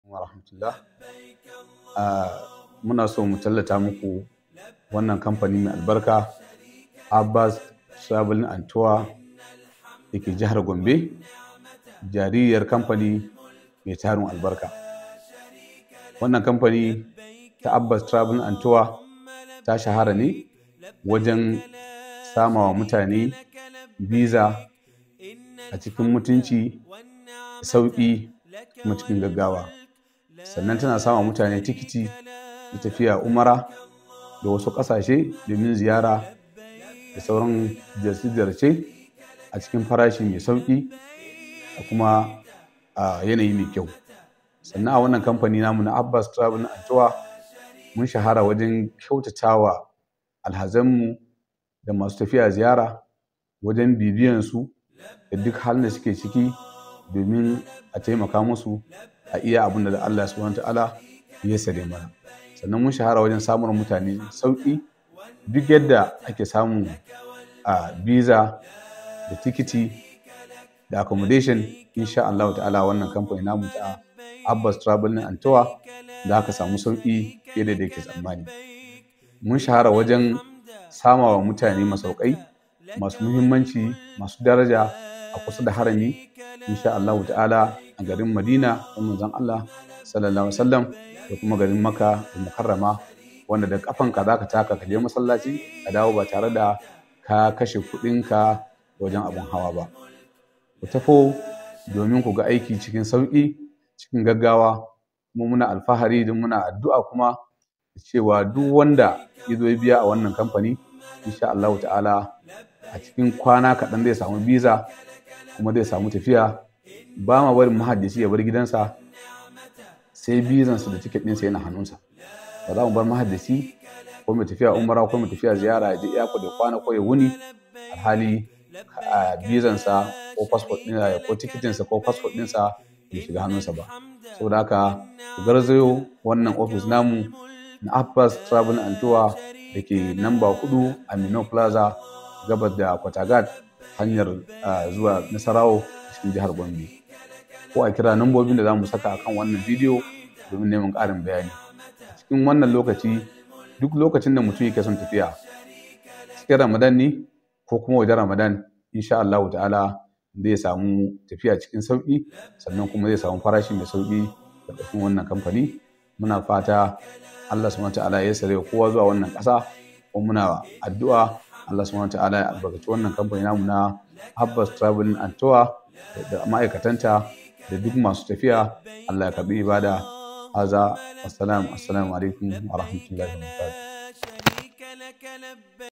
wa rahmatullah. Muna so mu tallata muku wannan kamfani mai albarka Abbas Travel and Tour da ke jihar Gombe, jaririyar kamfani mai tarin albarka. Wannan kamfani ta Abbas Travel and Tour ta shahara ne wajen samawa mutane biza a cikin mutunci, sauƙi kuma cikin gaggawa. Sannan tana sama mutane tikiti na tafiya umara da wasu ƙasashe domin ziyara da sauran ziyarce-ziyarce a cikin farashi mai sauƙi da kuma a yanayi mai kyau. Sannan a wannan kamfani namu na Abbas Travel and Tour mun shahara wajen kyautatawa alhazanmu da masu tafiya ziyara wajen bibiyansu da duk halin da suke ciki domin a taimaka musu a iya abin da Allah subhanahu wa ta'ala ya yassare mana. Sannan mun shahara wajen samar mutane sauƙi duk yadda ake samun a biza da tikiti da accommodation insha Allah ta'ala wannan kamfani namu ta Abbas Travel and Tour da aka samu sauƙi fiye da yake tsammani. Mun shahara wajen samawa mutane masaukai masu muhimmanci, masu daraja a kusa da harami insha Allah ta'ala a garin Madina da manzon Allah sallallahu alaihi wasallam da kuma garin Makka da Mukarrama wanda da kafanka zaka taka ka je masallaci ka dawo ba tare da ka kashe kuɗinka wajen abun hawa ba. Ku tafo domin ku ga aiki cikin sauƙi, cikin gaggawa kuma muna alfahari da muna addu'a kuma cewa duk wanda ya zo ya biya a wannan kamfani insha Allah ta'ala a cikin kwana kaɗan zai samu biza kuma zai samu tafiya ba ma barin mahaddisi ya bar gidansa sai bizansa da tiket ɗinsa yana hannunsa ba za mu bar mahaddisi ko mai tafiya umara ko mai tafiya ziyara ya je iyako da kwana ko ya wuni alhali bizansa ko fasfot ɗinsa ko tikitinsa ko fasfot ɗinsa bai shiga hannunsa ba saboda haka ku garzayo wannan ofis namu na Abbas Travel and Tour da ke namba hudu a Mino Plaza gabas da Kwatagat hanyar zuwa Nasarawo cikin jihar Gombe. Ko a kira nambobin da za mu saka akan wannan bidiyo domin neman ƙarin bayani. A cikin wannan lokaci duk lokacin da mutum yake son tafiya cikin Ramadan ne ko kuma wajen Ramadan insha Allah ta'ala zai samu tafiya cikin sauƙi sannan kuma zai samu farashi mai sauƙi ƙarƙashin wannan kamfani. Muna fata Allah subhanahu ta'ala ya sare kowa zuwa wannan ƙasa kuma muna addu'a Allah subhanahu ta'ala ya albarkaci wannan kamfani namu na Abbas Travel and Tour da ma'aikatanta da duk masu tafiya Allah ya karbi ibada haza assalamu assalamu alaikum wa rahmatullahi wa barakatuh